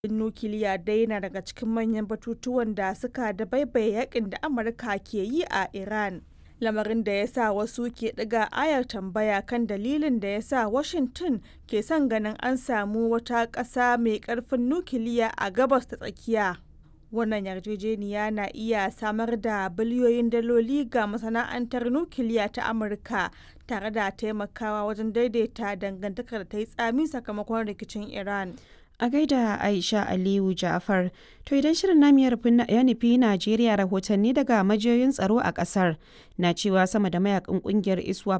nukiliya dai na daga cikin manyan batutuwan da suka dabaibaye yakin da Amurka ke yi a Iran. Lamarin da ya sa wasu ke ɗiga ayar tambaya kan dalilin da ya sa Washington ke son ganin an samu wata ƙasa mai ƙarfin nukiliya a Gabas ta Tsakiya. Wannan yarjejeniya na iya samar da biliyoyin daloli ga masana'antar nukiliya ta Amurka tare da taimakawa wajen daidaita dangantakar da ta yi tsami sakamakon rikicin Iran. A gaida Aisha Aliyu Ja'far, to idan shirin namu ya nufi Najeriya rahotanni daga majiyoyin tsaro a kasar na cewa sama da mayakan kungiyar ISWAP